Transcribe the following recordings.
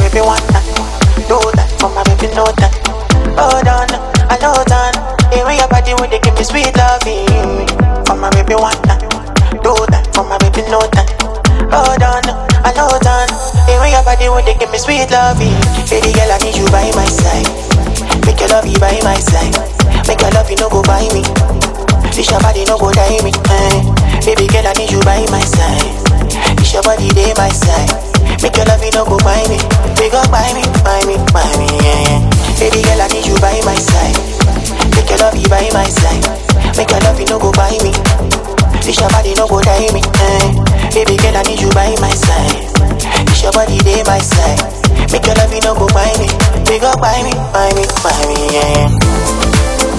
baby one time. Do that for my baby no time. Hold on, I know time. Even your body when they give me sweet loving. For my baby one time. Do that for my baby no time. Hold on, I know time. Even your body when they give me sweet loving. Baby girl, I need you by my side. Make your love you by my side. Make your love you no go by me. This your body no go die me. Eh. Baby girl, I need you by my side. This your body day my side. Make your love you no go by me. They go by me, by me, by me. Yeah. Baby girl, I need you by my side. Make your love you by my side. Make your love you no go by me. This your body no go die me. Eh. Baby girl, I need you by my side. This your body day my side. Make your love you no go by me. They go by me, by me, by me. Yeah.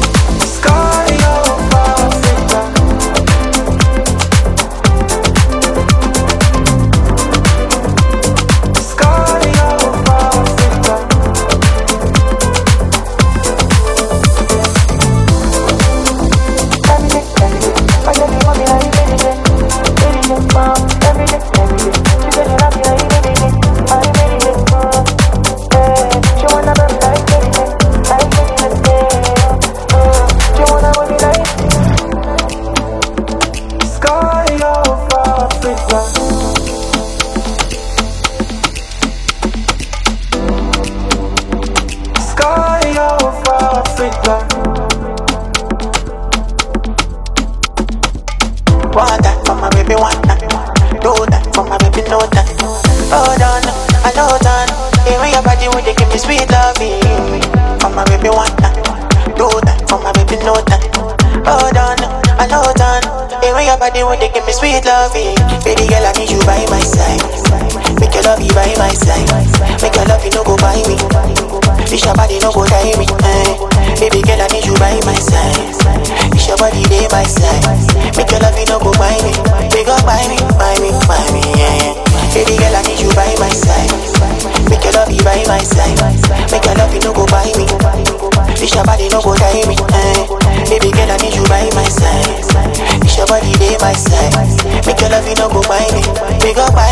Want that for my baby one time. Do that for my baby no time. Hold on, I know time. Even your body when they give me sweet loving. For my baby one time. Do that for my baby no time. Hold on, I know time. Even your body when they give me sweet loving. Baby girl, I need you by my side. Make your love you by my side. Make your love you no go by me. This your body no go die me. Eh. Baby girl, I need you by my side. This your body day my side. Make your love you no go by me. They go by me, by me, by me. Yeah. Baby girl, I need you by my side. Make your love you by my side. Make your love you no go by me. This your body no go die me. Eh. Baby girl, I need you by my side. This your body day my side. Make your love you no go by me. They go by